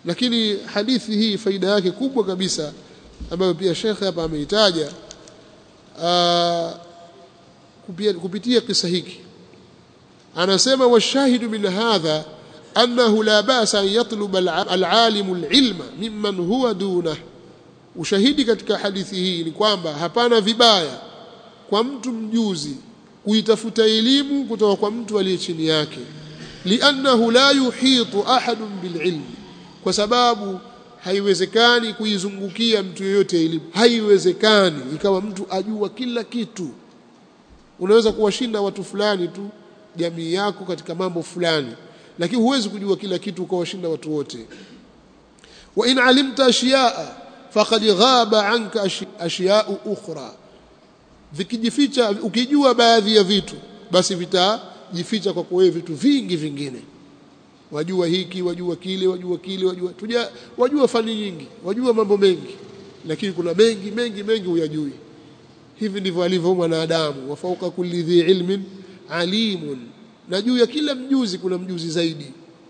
lakini hadithi hii faida yake kubwa kabisa ambayo pia shekhe hapa ameitaja kupitia kisa hiki anasema washahidu min hadha annahu la basa an yatluba alalimu alilma mimman huwa dunah ushahidi katika hadithi hii ni kwamba hapana vibaya kwa mtu mjuzi kuitafuta elimu kutoka kwa mtu aliye chini yake liannahu la yuhitu ahadun bililmi kwa sababu haiwezekani kuizungukia mtu yeyote elimu haiwezekani ikawa mtu ajua kila kitu unaweza kuwashinda watu fulani tu jamii yako katika mambo fulani lakini huwezi kujua kila kitu ukawashinda watu wote wa in alimta ashiyaa faqad ghaba anka ashiya'u ukhra vikijificha ukijua baadhi ya vitu basi vitajificha kwa wewe vitu vingi vingine wajua hiki wajua kile wajua kile wajua tuja wajua fani nyingi wajua mambo mengi lakini kuna mengi mengi mengi huyajui hivi ndivyo alivyo mwanadamu wa fauka kulli dhi ilmin alimun na juu ya kila mjuzi kuna mjuzi zaidi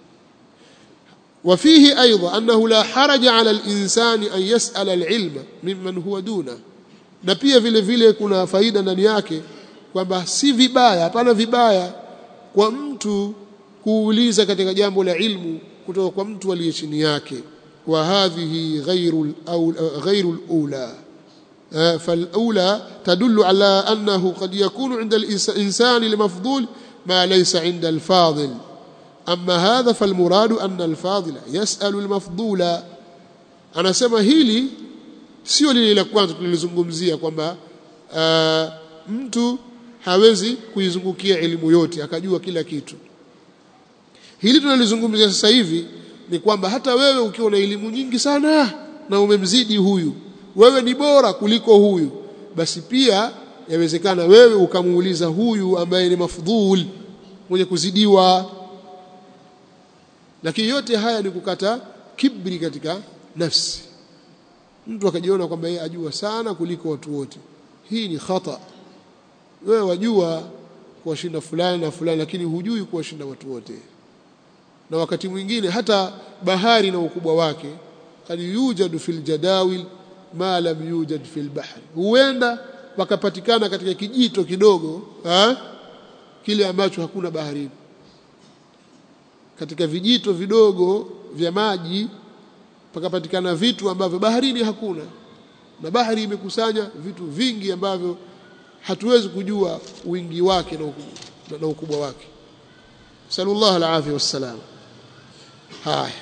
وفيه أيضا أنه لا حرج على الإنسان أن يسأل العلم ممن هو دونه na pia vile vile kuna faida ndani yake kwamba si vibaya hapana vibaya kwa mtu kuuliza katika jambo la ilmu kutoka kwa mtu aliye chini yake wa hadhihi ghairu ghairu alula فالأولى تدل على أنه قد يكون عند الإنسان المفضول ما ليس عند الفاضل أما هذا فالمراد أن الفاضل يسأل المفضول أنا سمى هيلي sio lile la kwanza tulilozungumzia kwamba uh, mtu hawezi kuizungukia elimu yote akajua kila kitu hili tunalizungumzia sasa hivi ni kwamba hata wewe ukiwa na elimu nyingi sana na umemzidi huyu wewe ni bora kuliko huyu basi pia yawezekana wewe ukamuuliza huyu ambaye ni mafudhul mwenye kuzidiwa lakini yote haya ni kukata kibri katika nafsi mtu akajiona kwamba yeye ajua sana kuliko watu wote hii ni khata wewe wajua kuwashinda fulani na fulani lakini hujui kuwashinda watu wote na wakati mwingine hata bahari na ukubwa wake kad yujadu fil jadawil ma lam yujad fil bahri huenda wakapatikana katika kijito kidogo ha? kile ambacho hakuna baharini katika vijito vidogo vya maji pakapatikana vitu ambavyo baharini hakuna na bahari imekusanya vitu vingi ambavyo hatuwezi kujua wingi wake na ukubwa, na ukubwa wake sallallahu alaihi wasallam haya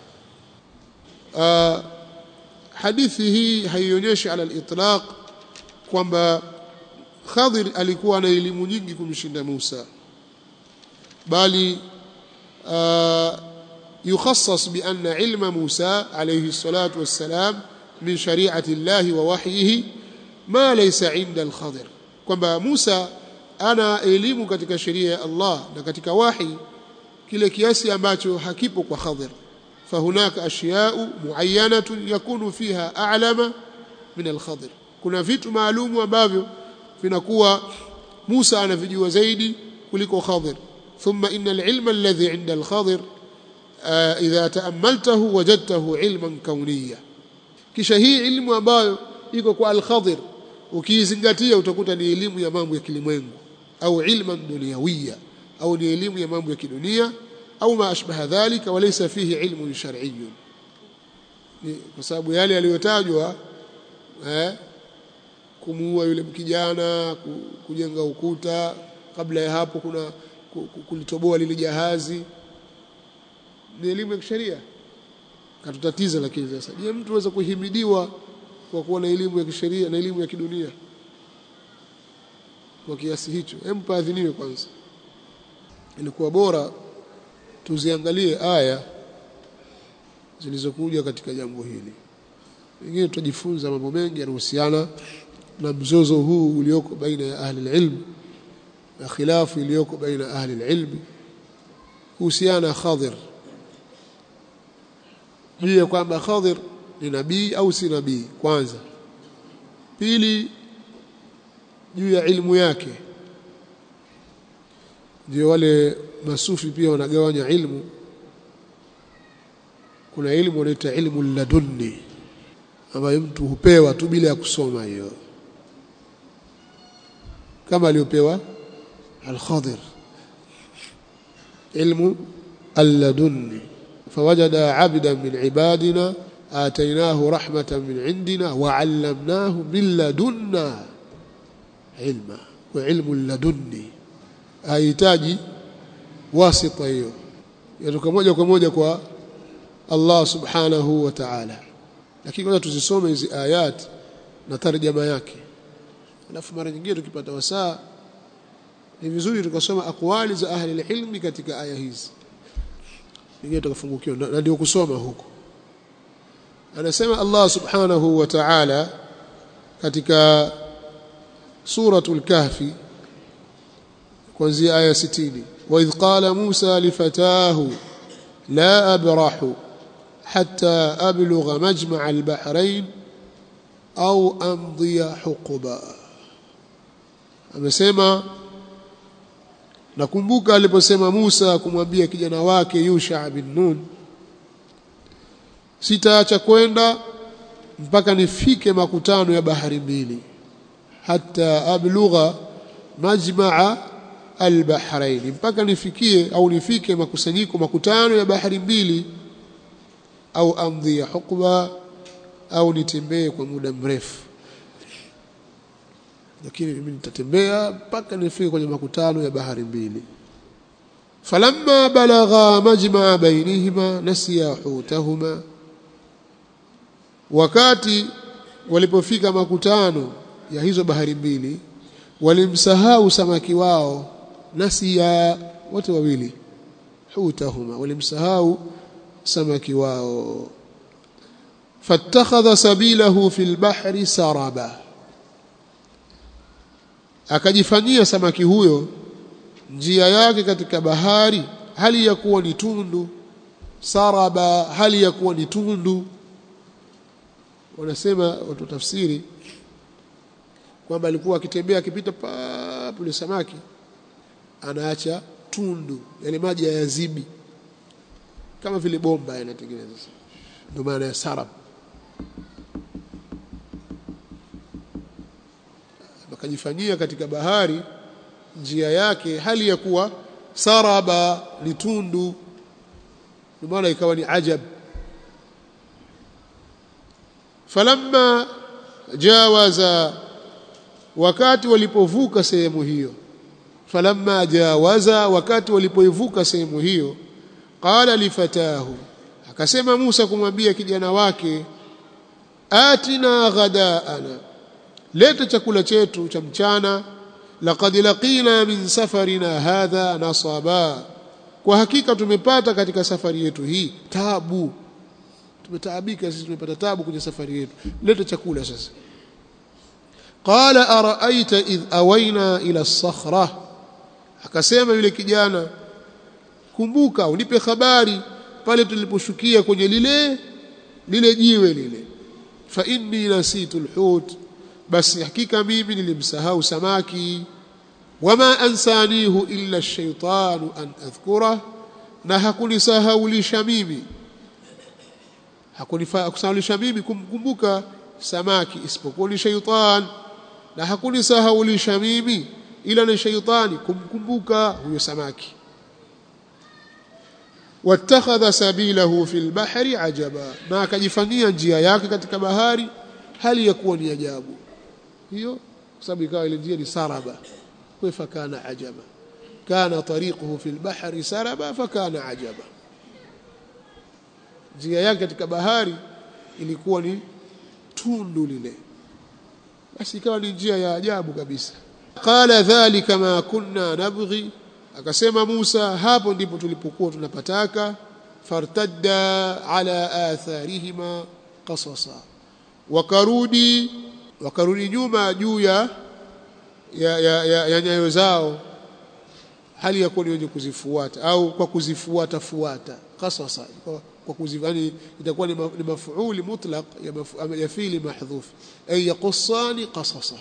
uh, hadithi hii haionyeshi ala al-itlaq kwamba Khadir alikuwa na elimu nyingi kumshinda Musa bali uh, يخصص بأن علم موسى عليه الصلاة والسلام من شريعة الله ووحيه ما ليس عند الخضر kwamba Musa ana elimu katika sheria ya Allah na katika wahi kile kiasi ambacho hakipo kwa Khadir fahunaka ashya'u muayyanatun yakunu fiha a'lama min al-Khadir kuna vitu maalumu ambavyo vinakuwa Musa anavijua zaidi kuliko Khadir thumma inna al-ilma alladhi 'inda al-Khadir idha taamaltahu wajadtahu ilman kauniya kisha hii ilmu ambayo iko kwa al-Khadir ukiizingatia utakuta ni elimu ya mambo ya kilimwengu au ilman dunyawiya au ni elimu ya mambo ya kidunia au ma ashbaha dhalika walaysa fihi ilmun shar'iyyun kwa sababu yale yaliyotajwa eh kumuua yule mkijana kujenga ukuta kabla ya hapo kuna kulitoboa lile jahazi ni elimu ya kisheria katutatiza lakini sasa je mtu aweza kuhimidiwa kwa kuwa na elimu ya kisheria na elimu ya kidunia kwa kiasi hicho hem paadhiniwe kwanza ilikuwa bora tuziangalie aya zilizokuja katika jambo hili wengine tutajifunza mambo mengi yanahusiana na mzozo huu ulioko baina ya ahli ilm na khilafu iliyoko baina ahli ilm kuhusiana Khadir juu ya kwamba Khadir ni nabii au si nabii kwanza pili juu ya ilmu yake ndio wale masufi pia wanagawanya ilmu kuna ilmu inaitwa ilmu ladunni ambayo mtu hupewa tu bila ya kusoma hiyo kama aliyopewa al-Khadir ilmu alladunni fawajada abdan min ibadina atainahu rahmatan min indina wa 'allamnahu min ladunna ilma wa ilmu ladunni hahitaji wasita hiyo yatoka moja kwa moja kwa Allah subhanahu wa ta'ala lakini kwanza tuzisome hizi ayat na tarjama yake alafu mara nyingine tukipata wasaa ni vizuri tukasoma akwali za ahli ilmi katika aya hizi nyingine tukafungukiwa na ndio kusoma huko anasema Allah subhanahu wa ta'ala katika suratul kahfi kuanzia aya 60 wa idh qala Musa lifatahu la abrahu hatta ablugha majma' al-bahrain au amdhiya huquba amesema nakumbuka aliposema Musa kumwambia kijana wake Yusha bin Nun sitaacha kwenda mpaka nifike makutano ya bahari mbili hata ablugha majmaa albahrain mpaka nifikie au nifike makusanyiko makutano ya bahari mbili au amdhi ya hukba au nitembee kwa muda mrefu lakini mimi nitatembea mpaka nifike kwenye makutano ya bahari mbili falamma balagha majmaa bainihima nasiya hutahuma wakati walipofika makutano ya hizo bahari mbili walimsahau samaki wao nasiya wote wawili hutahuma walimsahau samaki wao fattakhadha sabilahu fil bahri saraba akajifanyia samaki huyo njia yake katika bahari hali ya kuwa ni tundu saraba hali ya kuwa ni tundu wanasema watu tafsiri kwamba alikuwa akitembea akipita papo yule samaki anaacha tundu yale maji hayazibi kama vile bomba yanatengeneza ndio maana ya sarab akajifanyia katika bahari njia yake hali ya kuwa saraba ni tundu ndio maana ikawa ni ajab falamma jawaza wakati walipovuka sehemu hiyo falamma jawaza wakati walipoivuka sehemu hiyo qala lifatahu akasema Musa kumwambia kijana wake atina ghadaana leta chakula chetu cha mchana laqad laqina min safarina hadha nasaba kwa hakika tumepata katika safari yetu hii tabu tumetaabika sisi tumepata tabu kwenye safari yetu leta chakula sasa qala araaita idh awaina ila as-sakhra akasema yule kijana kumbuka unipe habari pale tuliposhukia kwenye lile lile jiwe lile fa inni nasitu alhut basi hakika mimi nilimsahau samaki wama ansanihu illa ash-shaytanu an adhkura na hakunisahaulisha mimi hakunisahaulisha mimi kumkumbuka samaki isipokuwa ni shaytan na hakunisahaulisha mimi ila ni shaytani kumkumbuka huyo samaki wattakhadha sabilahu fil bahri ajaba na akajifanyia njia yake katika bahari hali ya kuwa ni ajabu hiyo sababu ikawa ile njia ni saraba kwa fakana ajaba kana tariquhu fil bahri saraba fakana ajaba njia yake katika bahari ilikuwa ni tundu lile basi ikawa ni njia ya ajabu kabisa qala dhalika ma kunna nabghi akasema Musa hapo ndipo tulipokuwa tunapataka fartadda ala atharihima qasasa wakarudi wakarudi nyuma juu ya ya, ya, ya, ya nyayo zao hali ya kuwa ni wenye kuzifuata au kwa kuzifuata fuata qasasa kwa, kwa kuzifani itakuwa ni, ma, ni mafuuli mutlaq ya, mafu, ya fili mahdhuf ay yaqussani qasasa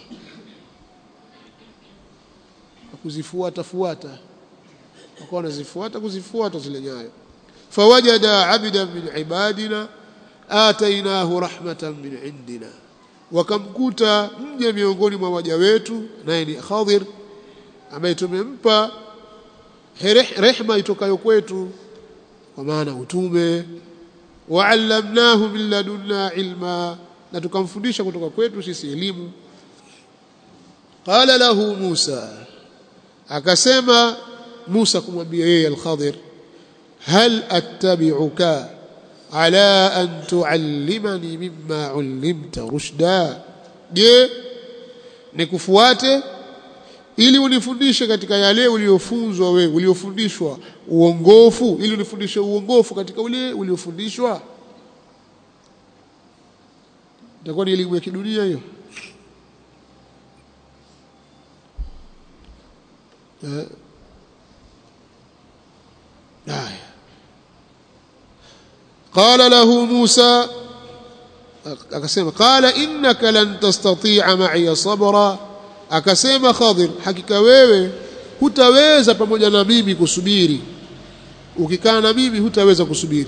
kwa kuzifuata fuata wakawa wanazifuata kuzifuata zile nyayo fawajada abdan min ibadina atainahu rahmatan min indina wakamkuta mja miongoni mwa waja wetu naye ni Khadir ambaye tumempa rehma itokayo kwetu kwa maana utume wa'allamnahu min ladunna ilma na tukamfundisha kutoka kwetu sisi elimu qala lahu Musa akasema Musa kumwambia yeye al-Khadir hal attabi'uka ala an tuallimani mimma ullimta rushda je nikufuate ili unifundishe katika yale uliofunzwa wewe uliofundishwa uongofu ili unifundishe uongofu katika ule uliofundishwa itakuwa ni elimu ya kidunia hiyo haya قال له موسى akasema qala innaka lan tastati'a ma'iya sabra akasema Khadir hakika wewe hutaweza pamoja na mimi kusubiri ukikaa na mimi hutaweza kusubiri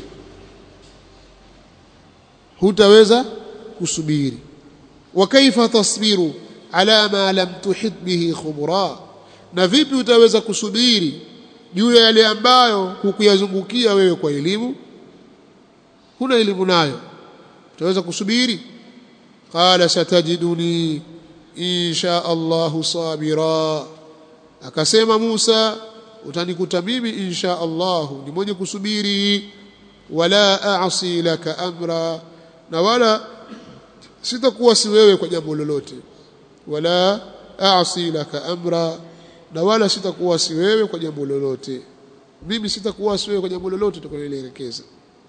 hutaweza kusubiri wa kaifa tasbiru ala ma lam tuhit bihi khubra na vipi utaweza kusubiri juu ya yale ambayo hukuyazungukia wewe kwa elimu huna elimu nayo utaweza kusubiri qala satajiduni insha Allah sabira akasema Musa utanikuta mimi insha Allah ni mwenye kusubiri wala a'si laka amra na wala sitakuwa si wewe kwa jambo lolote wala a'si laka amra na wala sitakuwa si wewe kwa jambo lolote mimi sitakuwa si wewe kwa jambo lolote tutakaloelekeza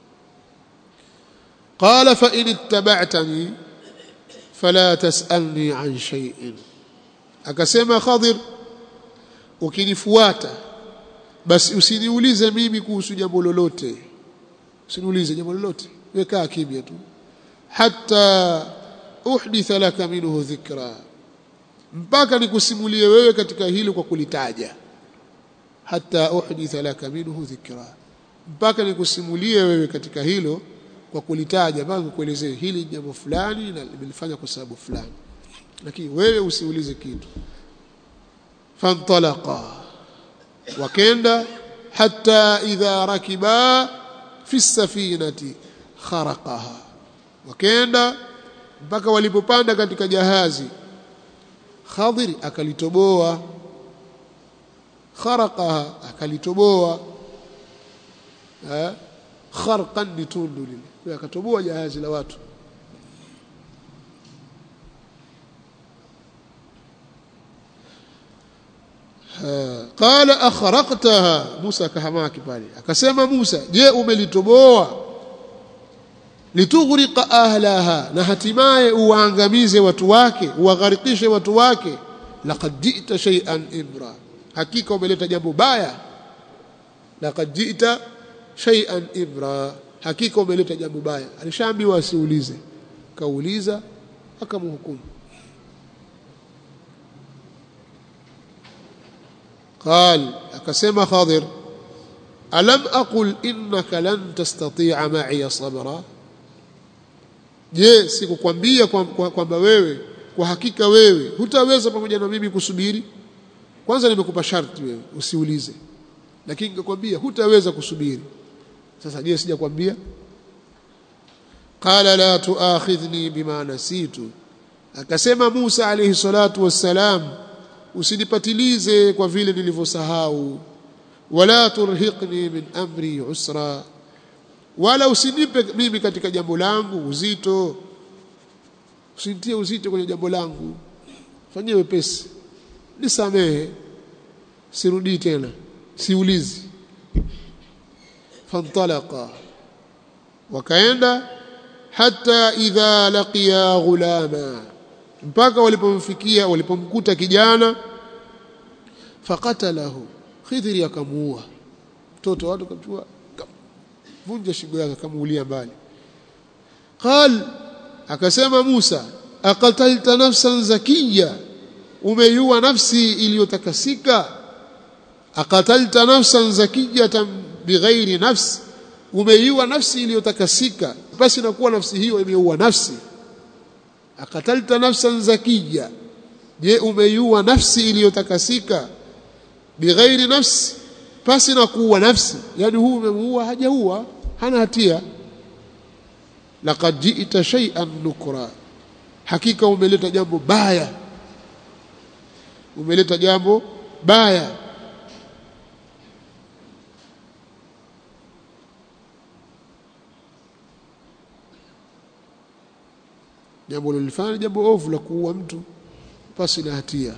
قال فإن اتبعتني فلا تسألني عن شيء akasema Khadir ukinifuata basi usiniulize mimi kuhusu jambo lolote usiniulize jambo lolote weka kimya tu hatta uhditha laka minhu dhikra mpaka nikusimulie wewe katika hilo kwa kulitaja hatta uhditha laka minhu dhikra mpaka nikusimulie wewe katika hilo kwa kulitaja mpaka kukuelezea hili jambo fulani na limelifanya kwa sababu fulani lakini wewe usiulize kitu fantalaqa wakenda hatta idha rakiba fi safinati kharaqaha wakenda mpaka walipopanda katika jahazi Khadir akalitoboa kharaqaha akalitoboa eh kharqan ni tundu lile akatoboa jahazi la watu qala akhraqtaha Musa kahamaki pale akasema Musa je umelitoboa litughriqa ahlaha na hatimaye uwaangamize watu wake uwagharikishe watu wake laqad ji'ta shay'an imra hakika umeleta jambo baya laqad ji'ta shay'an ibra hakika umeleta jambo baya alishaambiwa asiulize kauliza akamhukumu قال akasema Khadir alam aqul innaka lan tastati'a ma'iya sabra je sikukwambia kwamba wewe kwa hakika wewe hutaweza pamoja na mimi kusubiri kwanza nimekupa sharti wewe usiulize lakini nikakwambia hutaweza kusubiri sasa je sijakwambia qala la tuakhidhni bima nasitu akasema Musa alayhi salatu wassalam usinipatilize kwa vile nilivyosahau wala turhiqni min amri usra wala usinipe mimi katika jambo langu uzito usinitie uzito kwenye jambo langu fanyie wepesi nisamehe sirudii tena siulizi fantalaqa wakaenda hata idha laqiya ghulama mpaka walipomfikia walipomkuta kijana faqatalahu khidri akamuua mtoto watu kamchukua vunja shingo yake akamuulia mbali qal akasema Musa aqatalta nafsan zakiya umeiua nafsi iliyotakasika aqatalta nafsan zakiyatan bighairi nafs umeiua nafsi iliyotakasika basi inakuwa nafsi hiyo imeua nafsi akatalta nafsan zakija je umeiua nafsi iliyotakasika bighairi nafsi pasi na kuua nafsi yani huu umemuua hajaua hana hatia laqad ji'ta shay'an nukra hakika umeleta jambo baya umeleta jambo baya jambo lilifanya jambo ovu la kuua mtu pasi na hatia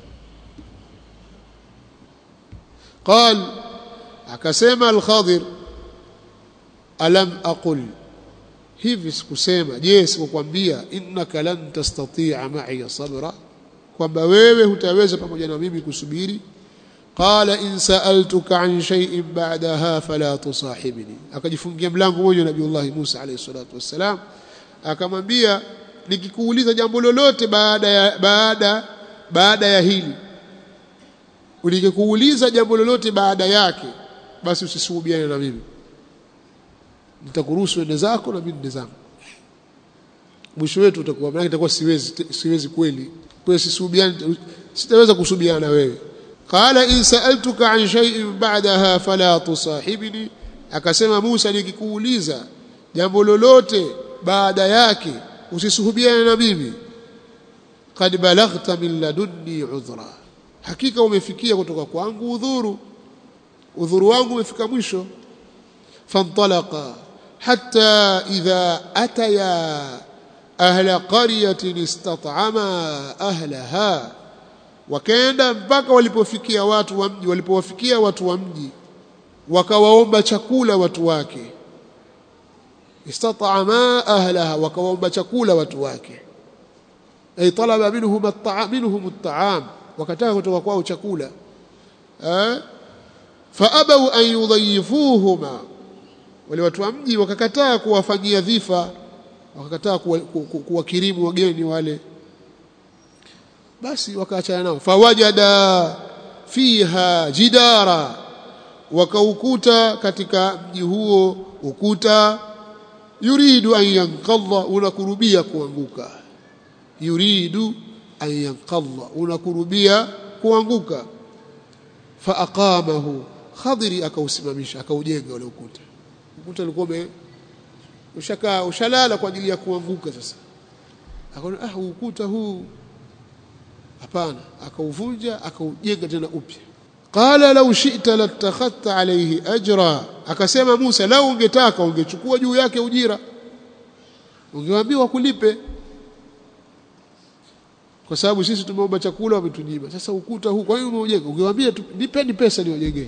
قال akasema al-Khadir alam aqul hivi sikusema je sikukwambia innaka lan tastati'a ma'i sabra kwamba wewe hutaweza pamoja na mimi kusubiri qala in sa'altuka an shay'in ba'daha fala tusahibni akajifungia mlango mmoja nabiiullah Musa alayhi salatu wassalam akamwambia nikikuuliza jambo lolote baada ya baada baada ya hili ulikikuuliza jambo lolote baada yake basi usisuhubiane na mimi nitakuruhusu ende zako na mimi nende zangu mwisho wetu utakuwa maana itakuwa siwezi siwezi kweli kwa sisuhubiane sitaweza kusuhubiana na wewe qala in sa'altuka an shay'in ba'daha fala tusahibni akasema Musa nikikuuliza jambo lolote baada yake usisuhubiane na mimi qad balaghta min ladunni udhra hakika umefikia kutoka kwangu udhuru udhuru wangu umefika mwisho fantalaqa hatta idha ataya ahla qaryatin istat'ama ahlaha wakaenda mpaka walipofikia watu wa mji walipowafikia watu wa mji wakawaomba chakula watu wake istat'ama ahlaha wakawaomba chakula watu wake ay talaba minhum at-ta'am minhum at-ta'am wakataka kutoka kwao chakula eh faabaw an yudhayifuhuma wale watu wa mji wakakataa kuwafanyia dhifa wakakataa kuwakirimu wageni wale basi wakaachana nao fawajada fiha jidara wakaukuta katika mji huo ukuta yuridu an yanqadha unakurubia kuanguka yuridu an yanqadha unakurubia kuanguka faaqamahu khadiri akausimamisha akaujenga ule ukuta ukuta ulikuwa ushakaa ushalala kwa ajili ya kuanguka sasa akaona ah ukuta huu hapana akauvunja akaujenga tena upya qala law shi'ta latakhadta alayhi ajra akasema Musa lau ungetaka ungechukua juu yake ujira ungewaambiwa kulipe kwa sababu sisi tumeomba chakula wametunyima sasa ukuta huu kwa hiyo umeujenga ungewaambia nipeni pesa niwajengee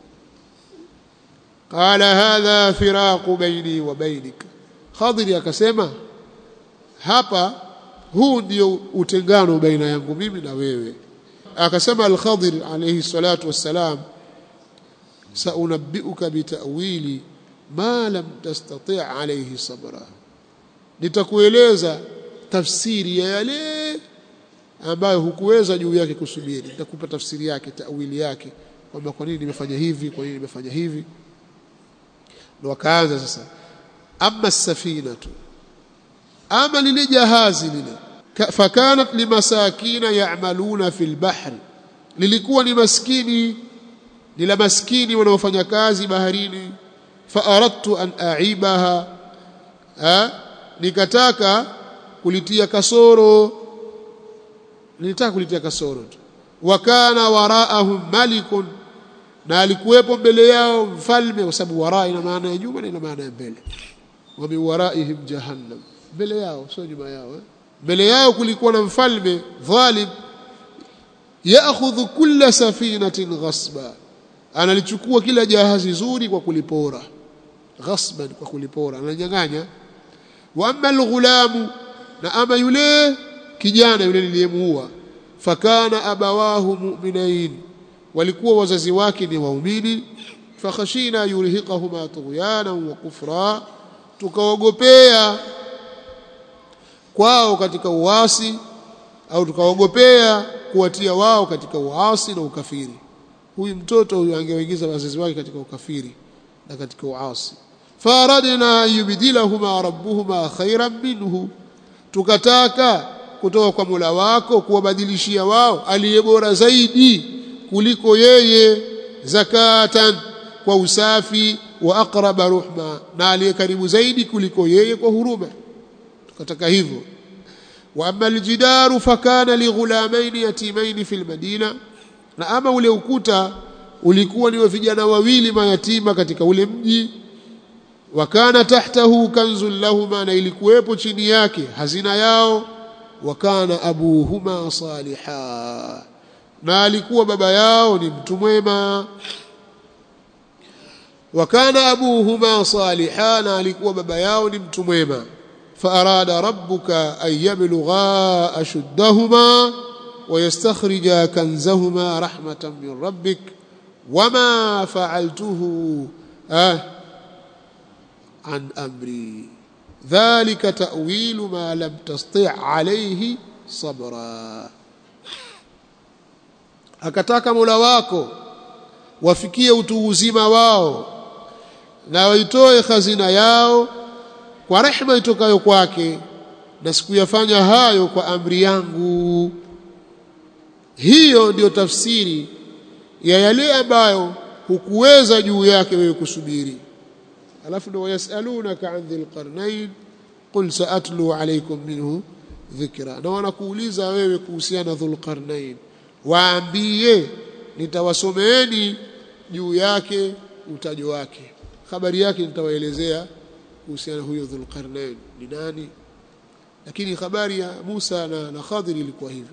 qala hadha firaqu baini wa bainik khadiri akasema hapa huu ndio utengano baina yangu mimi na wewe akasema al-Khadir alayhi salatu wassalam saunabbiuka bitawili ma lam tastati' alayhi sabra nitakueleza tafsiri ya yale ambayo hukuweza juu yake kusubiri nitakupa tafsiri yake tawili yake kwamba kwa nini nimefanya hivi kwa nini nimefanya hivi ndo wakaanza sasa amma safinatu ama lile jahazi lile fakanat limasakina ya'maluna fil bahri lilikuwa ni maskini ni la maskini wanaofanya kazi baharini fa aradtu an aibaha nikataka kulitia kasoro nilitaka kulitia kasoro tu wakana waraahum malikun na alikuwepo mbele yao mfalme kwa sababu waraa ina maana ya nyuma na ina maana ya mbele wa min waraihim jahannam mbele yao sio nyuma yao eh? mbele yao kulikuwa na mfalme dhalim yaakhudhu kulla safinatin ghasba analichukua kila jahazi zuri kwa kulipora ghasban kwa kulipora ananyang'anya wa amma alghulamu na ama yule kijana yule niliyemuua fakana abawahu mu'minain walikuwa wazazi wake ni waumini fakhashina yurhiqahuma tughyana wa kufra tukaogopea kwao katika uasi au tukaogopea kuwatia wao katika uasi na ukafiri huyu mtoto huyu angewingiza wazazi wake katika ukafiri na katika uasi faradna an yubdilahuma rabbuhuma khairan minhu tukataka kutoka kwa Mola wako kuwabadilishia wao aliye bora zaidi kuliko yeye zakatan kwa usafi wa aqraba ruhma na aliye karibu zaidi kuliko yeye kwa huruma tukataka hivyo wa amma aljidaru fakana lighulamain yatimain fil madina na ama ule ukuta ulikuwa ni wa vijana wawili mayatima katika ule mji wakana tahtahu kanzun lahuma na ilikuwepo chini yake hazina yao wakana abuhuma saliha na alikuwa baba yao ni mtu mwema wakana abuhuma saliha na alikuwa baba yao ni mtu mwema فأراد ربك أن يبلغا أشدهما ويستخرجا كنزهما رحمة من ربك وما فعلته آه عن أمري ذلك تأويل ما لم تستطع عليه صبرا akataka Mola wako wafikie utu uzima wao na waitoe hazina yao kwa rehema itokayo kwake na sikuyafanya hayo kwa amri yangu hiyo ndiyo tafsiri ya yale ambayo hukuweza juu yake wewe kusubiri alafu ndio yasalunaka an dhil qarnain qul saatlu alaykum minhu dhikra na wanakuuliza wewe kuhusiana dhul qarnain waambie nitawasomeeni juu yake utajo wake habari yake nitawaelezea kuhusiana huyo dhulqarnain ni nani lakini habari ya Musa na, na Khadir ilikuwa hivyo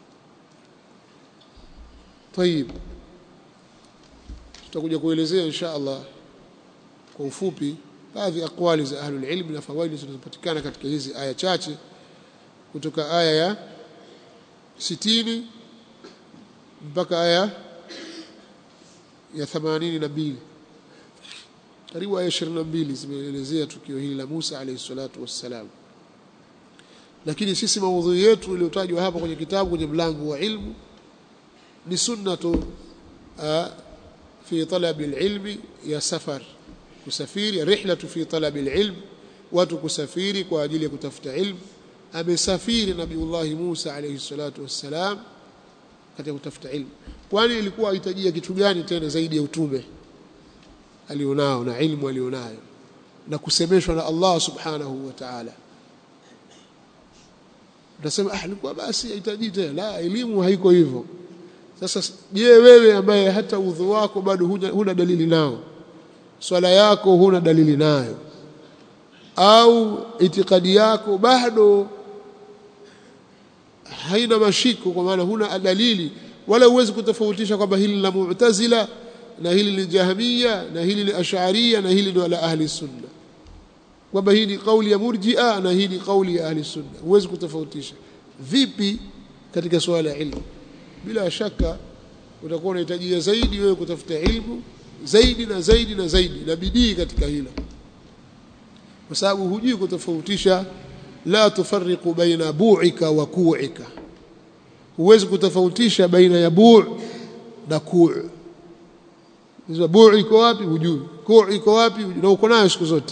طيب tutakuja kuelezea insha Allah kwa ufupi baadhi aqwali za ahlul ilm na fawaidi zinazopatikana katika hizi aya chache kutoka aya ya 60 mpaka aya ya 82 karibu aya 22 zimeelezea tukio hili la Musa alayhi salatu wassalam lakini sisi maudhui yetu iliyotajwa hapa kwenye kitabu kwenye mlango wa ilmu ni sunnatu fi talabi alilmi ya safar kusafiri rihlatu fi talabi alilm watu kusafiri kwa ajili ya kutafuta ilmu amesafiri nabiullahi Musa alayhi salatu wassalam katika kutafuta ilmu kwani ilikuwa ahitajia kitu gani tena zaidi ya utume alionao na ilmu alionayo na kusemeshwa na Allah subhanahu wa ta'ala utasema ah ilikuwa basi hahitaji tena la elimu haiko hivyo sasa je wewe ambaye hata udhu wako bado huna, huna dalili nao swala yako huna dalili nayo au itikadi yako bado haina mashiko kwa maana huna dalili wala huwezi kutofautisha kwamba hili la mu'tazila na hili ni jahmiya na hili ni ash'ariyya na hili ni la ahli sunna kwamba hii ni kauli ya murji'a na hii ni kauli ya ahli sunna huwezi kutofautisha vipi katika swala ya ilmu bila shaka utakuwa unahitajia zaidi wewe kutafuta ilmu zaidi na zaidi na zaidi na bidii katika hilo kwa sababu hujui kutofautisha la tufarriqu baina bu'ika wa ku'ika huwezi kutofautisha baina ya bu' na ku' hizo bu' iko wapi hujui ku' iko wapi na uko nayo siku zote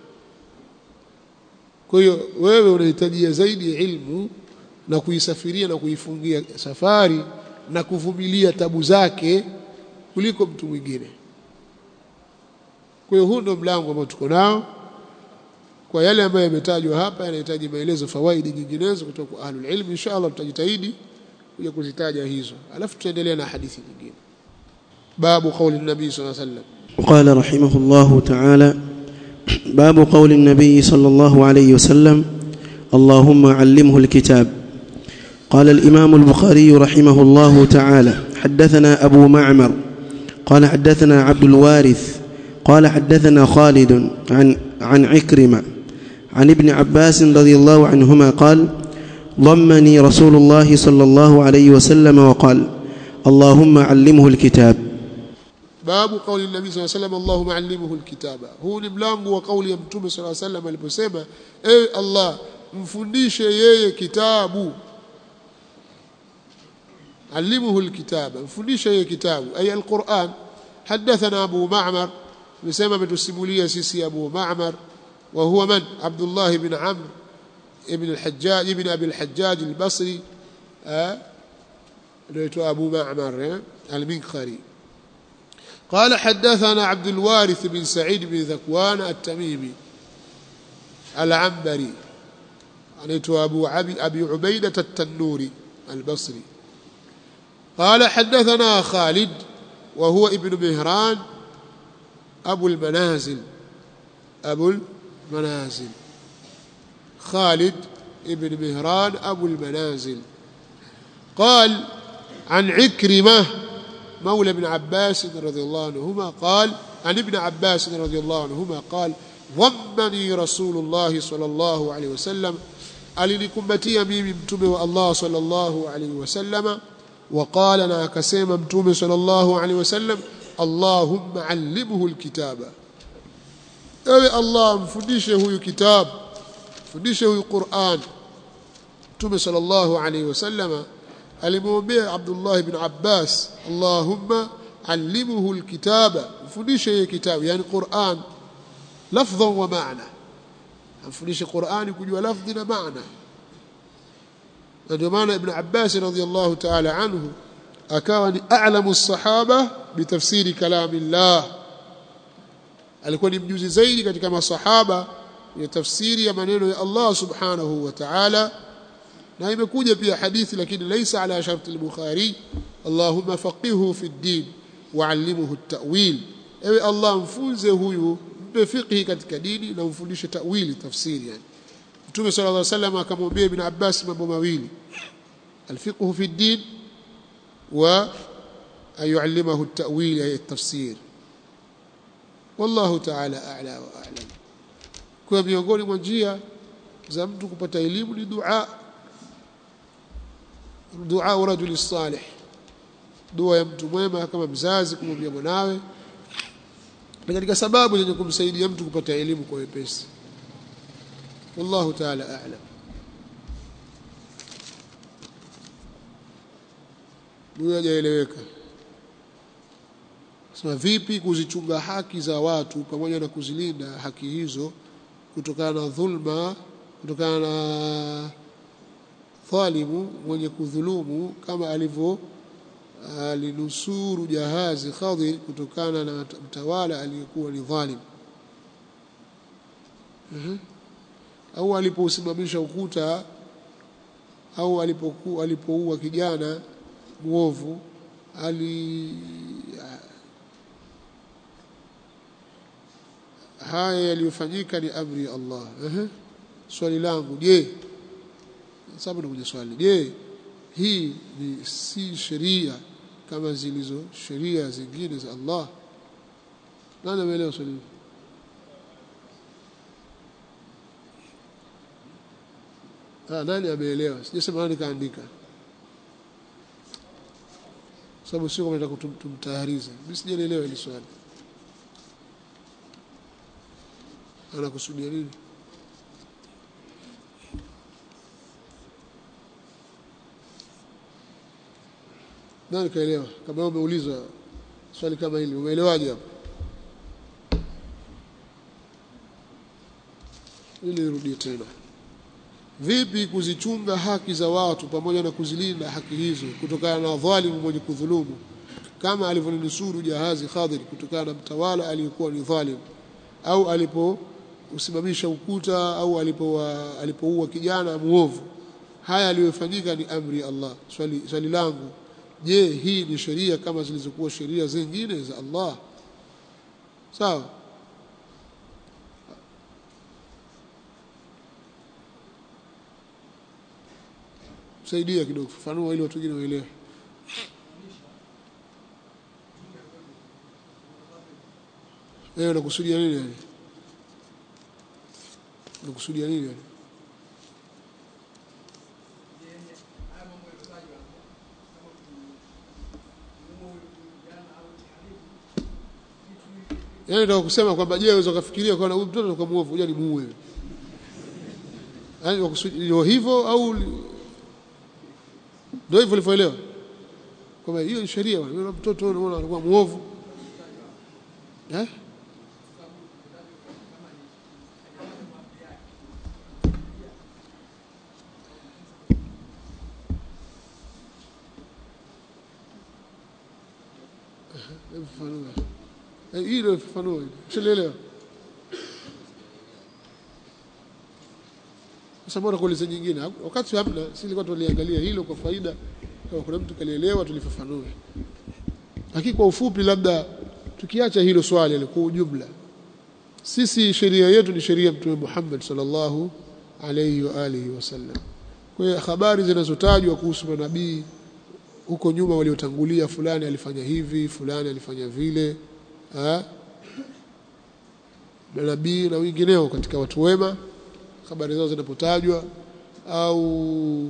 kwa hiyo wewe unahitajia zaidi ilmu na kuisafiria na kuifungia safari na kuvumilia tabu zake kuliko mtu mwingine kwa hiyo huu ndio mlango ambao tuko nao kwa yale ambayo yametajwa hapa yanahitaji maelezo fawaidi nyinginezo kutoka kwa ahlul ilm inshallah tutajitahidi kuja kuzitaja hizo alafu tutaendelea na hadithi nyingine babu qauli nabii sallallahu alaihi wasallam قال رحمه الله تعالى باب قول النبي صلى الله عليه وسلم اللهم علمه الكتاب قال الإمام البخاري رحمه الله تعالى حدثنا أبو معمر قال حدثنا عبد الوارث قال حدثنا خالد عن عن عكرمة عن ابن عباس رضي الله عنهما قال ضمني رسول الله صلى الله عليه وسلم وقال اللهم علمه الكتاب babu kauli nabii sallallahu alayhi wasallam Allahumma allimhu alkitaba huu ni mlango wa kauli ya mtume sallallahu alayhi wasallam aliposema ewe Allah mfundishe yeye kitabu علمه الكتاب مفundisha yeye kitabu ay alquran حدثنا ابو معمر tumesema ametusimulia sisi Abu Ma'mar wa huwa man Abdullah ibn Amr ibn al-Hajjaj ibn Abi al-Hajjaj al-Basri anaitwa Abu Ma'mar al-Minqari قال حدثنا عبد الوارث بن سعيد بن ذكوان التميمي العنبري anaitwa Abu Abi Ubaida at-Tannuri al-Basri قال حدثنا خالد وهو ابن مهران أبو المنازل أبو المنازل خالد ابن مهران أبو المنازل قال عن عكرمة مولى ابن عباس رضي الله عنهما قال عن ابن عباس رضي الله عنهما قال ضمني رسول الله صلى الله عليه وسلم alinikumbatia mimi mtume wa Allah sallallahu alaihi wasallama وقال na akasema mtume sallallahu alaihi wasallam Allahumma allimhu alkitaba ewe Allah mfundishe huyu kitabu mfundishe huyu Qur'an mtume sallallahu alaihi wasallama alimwombea Abdullah ibn Abbas Allahumma allimhu alkitaba mfundishe yeye kitabu yani Qur'an lafdhan wa ma'na amfundishe Qur'ani kujua lafdhi na maana ndio maana Ibn Abbas radhiyallahu ta'ala anhu akawa ni a'lamu as-sahaba bitafsiri kalamillah alikuwa ni mjuzi zaidi katika masahaba ya tafsiri ya maneno ya Allah subhanahu wa ta'ala na imekuja pia hadithi lakini laysa ala sharti al-Bukhari Allahumma faqihhu fi ad-din wa'allimhu at-ta'wil ewe Allah mfunze huyu mpe fiqhi katika dini na umfundishe ta'wili tafsiri yani Mtume sallallahu alaihi wasallam akamwambia Ibn Abbas mambo mawili alfiqhu fi din wa ayuallimahu at-ta'wil ay at-tafsir wallahu ta'ala a'la wa a'lam kwa miongoni mwa njia za mtu kupata elimu ni dua dua rajuli salih dua ya mtu mwema kama mzazi kumwambia mwanawe na katika sababu zenye kumsaidia mtu kupata elimu kwa wepesi والله تعالى أعلم huyo hajaeleweka sema vipi kuzichunga haki za watu pamoja na kuzilinda haki hizo kutokana na dhulma kutokana na dhalimu mwenye kudhulumu kama alivyo alinusuru jahazi Khadir kutokana na mtawala aliyekuwa ni dhalim uh-huh au alipousimamisha ukuta au alipokuwa alipoua kijana muovu ali haya yaliyofanyika ni amri ya Allah ehe swali langu je sababu nakuja swali je hii ni si sheria kama zilizo sheria zingine za Allah nani ameelewa swali hili Ah, nani ameelewa? Sijasema nani kaandika. Sababu sio kama nataka tumtahariza. Mimi sijaelewa hili swali. Anakusudia nini? Nani kaelewa? Kama umeulizwa swali kama hili, umeelewaje hapo? Ili nirudie tena vipi kuzichunga haki za watu pamoja na kuzilinda haki hizo kutokana na dhalimu mwenye kudhulumu kama alivyonusuru jahazi Khadir kutokana na mtawala aliyekuwa ni dhalim au alipo usimamisha ukuta au alipoua alipoua kijana muovu haya aliyofanyika ni amri ya Allah swali, swali langu je hii ni sheria kama zilizokuwa sheria zingine za Allah sawa saidia kidogo fafanua ili watu wengine waelewe wewe unakusudia nini yani unakusudia nini yani Yaani nataka kusema kwamba je, unaweza kufikiria kwa huyu mtoto kwa muovu, ngoja nimuue. Yaani wakusudia hivyo au ndio hivyo ulivyoelewa kwamba hiyo ni sheria bwana yule mtoto unaona alikuwa muovu eh fafanua Eh, hilo fafanua usielewa sasa bora kuuliza nyingine wakati hamna sisi tulikuwa tuliangalia hilo kwa faida kama kuna mtu kalielewa tulifafanue lakini kwa ufupi labda tukiacha hilo swali kwa ujumla sisi sheria yetu ni sheria ya mtume Muhammad sallallahu alayhi wa alihi wasallam kwa hiyo habari zinazotajwa kuhusu manabii huko nyuma waliotangulia fulani alifanya hivi fulani alifanya vile ha? manabii na wengineo katika watu wema habari zao zinapotajwa au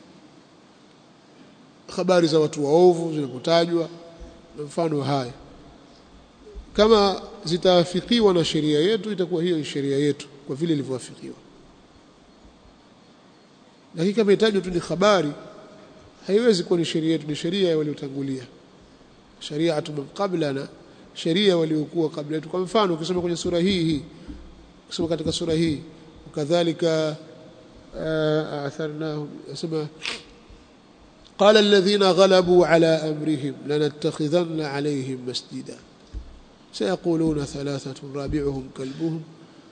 habari za watu waovu zinapotajwa na mfano haya kama zitaafikiwa na sheria yetu itakuwa hiyo ni sheria yetu kwa vile ilivyoafikiwa lakini kama itajwa tu ni habari haiwezi kuwa ni sheria yetu ni sheria ya waliotangulia shariatu man qablana sheria waliokuwa kabla yetu kwa mfano ukisoma kwenye sura hii hii ukisoma katika sura hii wakadhalika atharnahum yasema قال الذين غلبوا على أمرهم لنتخذن عليهم مسجدا سيقولون ثلاثة رابعهم كلبهم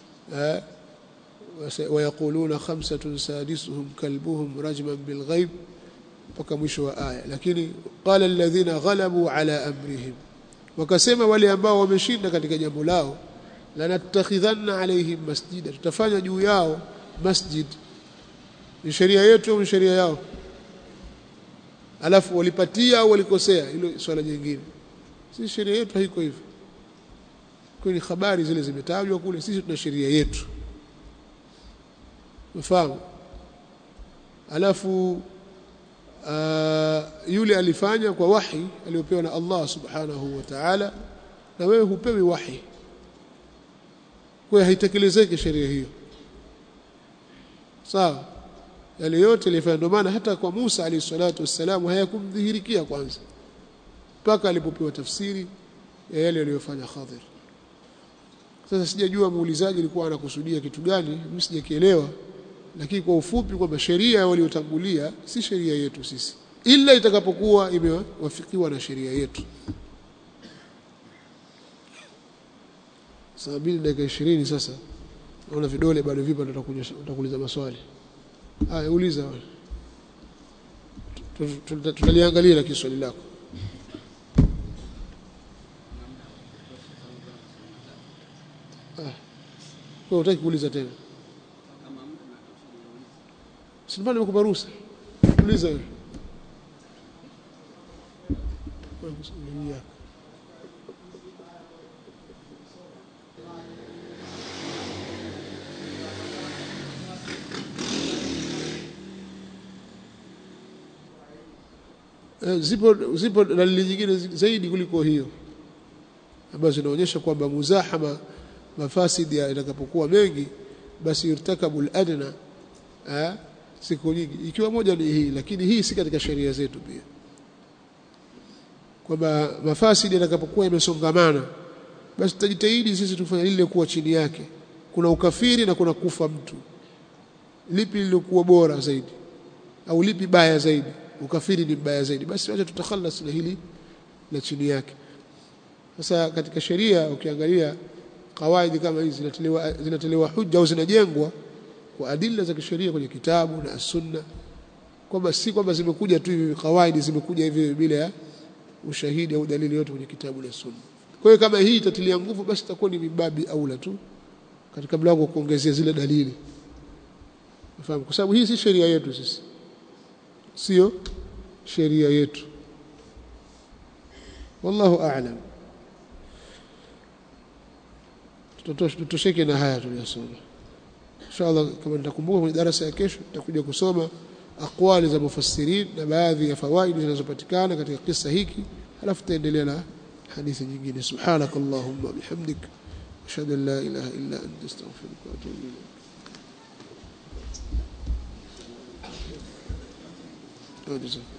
ويقولون خمسة سادسهم كلبهم رجما بالغيب وكمشوا آية لكن قال الذين غلبوا على أمرهم wakasema wale ambao wameshinda katika jambo lao lanatakhidhanna alaihim masjida tutafanya juu yao masjid ni sheria yetu au ni sheria yao alafu walipatia au walikosea hilo swala jingine si sheria yetu haiko hivyo kwa ni habari zile zimetajwa kule sisi tuna sheria yetu mfahamu alafu uh, yule alifanya kwa wahi aliyopewa na Allah subhanahu wa ta'ala na wewe hupewi wahi kwa haitekelezeki sheria hiyo sawa yale yote alifanya ndio maana hata kwa Musa alayhi salatu wassalam hayakumdhihirikia kwanza mpaka alipopewa tafsiri ya yale aliyofanya Khadir sasa sijajua muulizaji alikuwa anakusudia kitu gani mimi sijakielewa lakini kwa ufupi kwamba sheria waliotangulia si sheria yetu sisi ila itakapokuwa imewafikiwa na sheria yetu saa mbili dakika ishirini sasa naona vidole bado vipo utakuuliza maswali haya uliza tutaliangalia lakini swali lako ah kwa utaki kuuliza tena Sinifanye nimekupa ruhusa. Uliza wewe. Zipo zipo dalili nyingine zaidi kuliko hiyo ambazo zinaonyesha kwamba muzahama mafasidi yatakapokuwa mengi basi irtakabul adna eh, siku nyingi ikiwa moja ni hii lakini hii si katika sheria zetu pia kwamba mafasidi yatakapokuwa yamesongamana basi tutajitahidi sisi tufanye lile kuwa chini yake kuna ukafiri na kuna kufa mtu lipi lilokuwa bora zaidi au lipi baya zaidi ukafiri ni mbaya zaidi basi wacha tutakhalas na hili na chini yake sasa katika sheria ukiangalia kawaidi kama hizi zinatolewa zinatolewa hujja au zinajengwa kwa adila za kisheria kwenye kitabu na sunna kwamba si kwamba zimekuja tu hivi kawaidi zimekuja hivi bila ya ushahidi au dalili yote kwenye kitabu na sunna kwa hiyo kama hii itatilia nguvu basi itakuwa ni mibabi aula tu katika mlango wa kuongezea zile dalili unafahamu kwa sababu hii si sheria yetu sisi sio sheria yetu wallahu a'lam tutosheke na haya tuliyosoma inshallah kama nitakumbuka kwenye darasa ya kesho tutakuja kusoma aqwali za mufassirin na baadhi ya fawaidi zinazopatikana katika kisa hiki halafu tutaendelea na hadithi nyingine subhanakallahumma bihamdik ashhadu an la ilaha illa anta astaghfiruka wa atubu ilayk